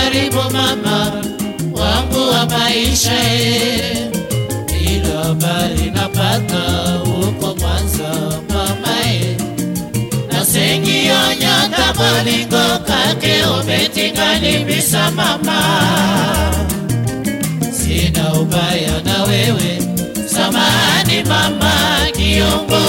karibu mama wangu wa maisha e, ila habari napata huko Mwanza mama e, nasengiyonyota bolingo kake obetingalibisa mama, sina ubaya na wewe, samahani mama Kiongo,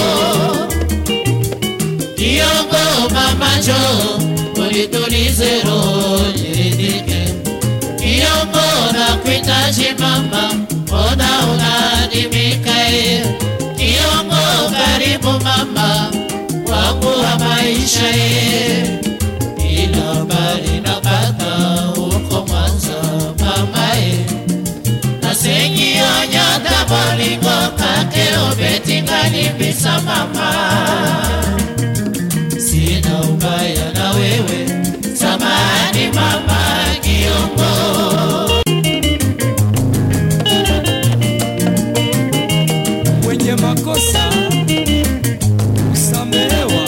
Kiongo mama jo, ulitulize roho niridhike. Kiongo nakuhitaji mama, mbona unadimika e? Kiongo karibu mama wangu wa maisha e, ila habari napata huko Mwanza mama e, nasengionyota bolingo kake obetingalibisa mama sina ubaya na wewe, samahani mama Kiongo. mwenye makosa usamehewa.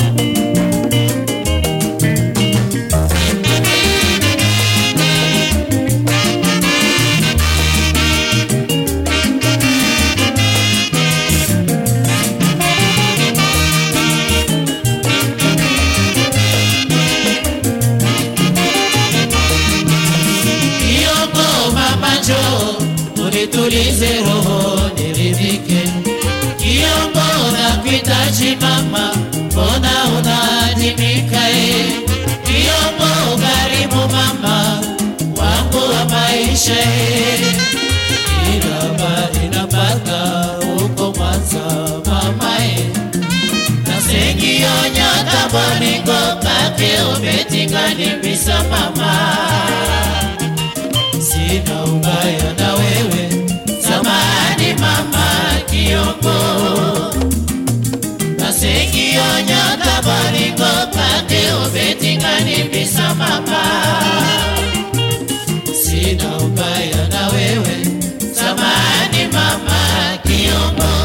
Kiongo mama jo, unitulize roho niridhike. Kiongo nakuhitaji mama, mbona unaadimika e? Kiongo karibu mama wangu wa maisha e, ila habari napata huko Mwanza mama e, nasengionyota bolingo kake obetingalibisa mama sina ubaya na wewe, samahani mama Kiongo, nasengionyota bolingo kake obetingalibisa mama, sina ubaya na wewe, samahani mama Kiongo.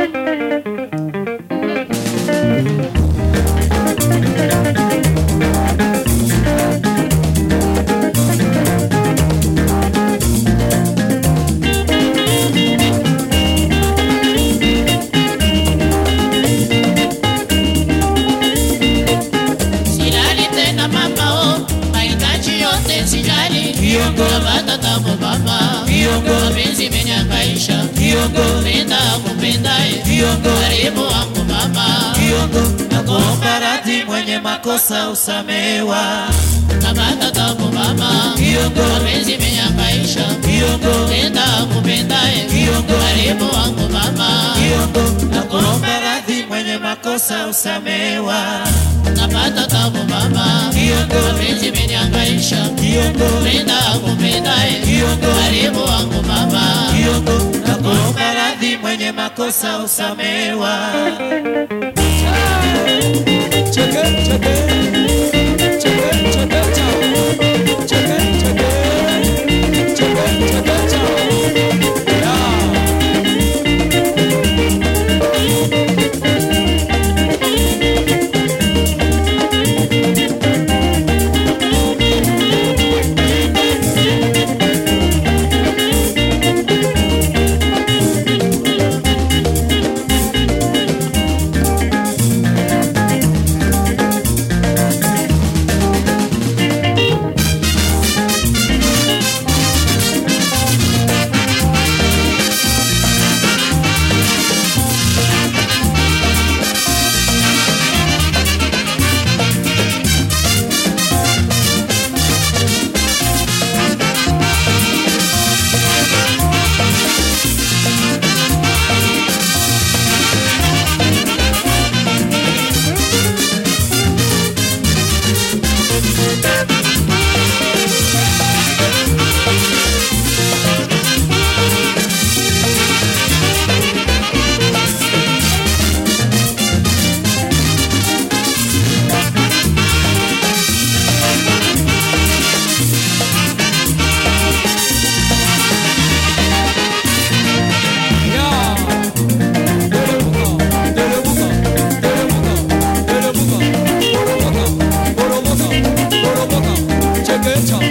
Silali tena mama oh, mahitaji yote sijali. Kiongo. Napata tabu mama. Kiongo. Mapenzi imenihangaisha. Kiongo. Penda kupendaye. Kiongo. Karibu wangu mama. Kiongo, nakuomba radhi, mwenye makosa usamehewa. Napata tabu mama. Kiongo. Mapenzi imenihangaisha. Kiongo, Penda kupendaye. Kiongo. Karibu wangu mama. Kiongo, nakuomba radhi, mwenye makosa usamehewa. Napata tabu mama. Kiongo. Mapenzi imenihangaisha. Kiongo, Penda kupendaye. Kiongo. Karibu wangu mama. Kiongo, nakuomba radhi, mwenye makosa usamehewa. Cheke, cheke. Cheke, cheke, chao. Cheke, cheke. Cheke, cheke, chao. Yeah. Check it out.